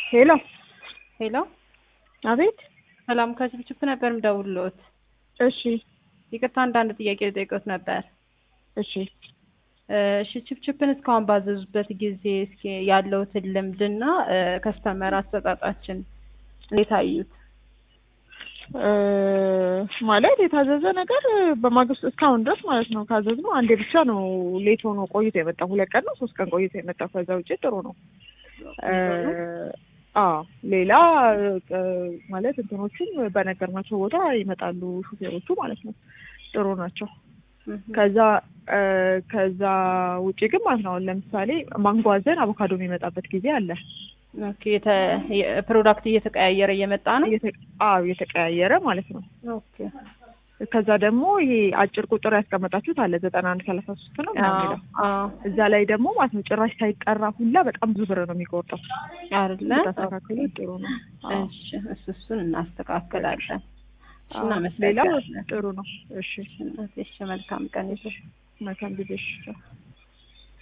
ሄሎ ሄሎ አቤት። ሰላም ከችፕችፕ ነበር ምደውልሎት። እሺ ይቅርታ አንዳንድ ጥያቄ ልጠይቅዎት ነበር። እሺ እሺ ችፕችፕን እስካሁን ባዘዙበት ጊዜ እስኪ ያለውትን ልምድና ከስተመር አሰጣጣችን እንዴት አዩት? እ ማለት የታዘዘ ነገር በማግስቱ እስካሁን ድረስ ማለት ነው ካዘዝነው አንዴ ብቻ ነው ሌት ሆኖ ቆይቶ የመጣው። ሁለት ቀን ነው ሶስት ቀን ቆይቶ የመጣው። ከዛ ውጭ ጥሩ ነው። እ አዎ ሌላ እ ማለት እንትኖቹም በነገርናቸው ቦታ ይመጣሉ ሹፌሮቹ ማለት ነው። ጥሩ ናቸው። ከዛ እ ከዛ ውጭ ግን ማለት ነው አሁን ለምሳሌ ማንጓዘን አቮካዶ የሚመጣበት ጊዜ አለ። ኦኬ የተ ፕሮዳክት እየተቀያየረ እየመጣ ነው። እየተ- አዎ እየተቀያየረ ማለት ነው። ኦኬ ከዛ ደግሞ ይሄ አጭር ቁጥር ያስቀመጣችሁት አለ ዘጠና አንድ ሰላሳ ሶስት ነው ምናምን አዎ የሚለው አዎ እዛ ላይ ደግሞ ማለት ነው ጭራሽ ሳይጠራ ሁላ በጣም ብዙ ብር ነው የሚቆርጠው። አይደለ? ታስተካክሉ ጥሩ ነው። አዎ። እሺ እሱ እሱን እናስተካክላለን። እሺ አዎ። ሌላው እናመሰግናለን። ጥሩ ነው። እሺ እሺ መልካም ቀን ይሁን። መልካም ጊዜ። እሺ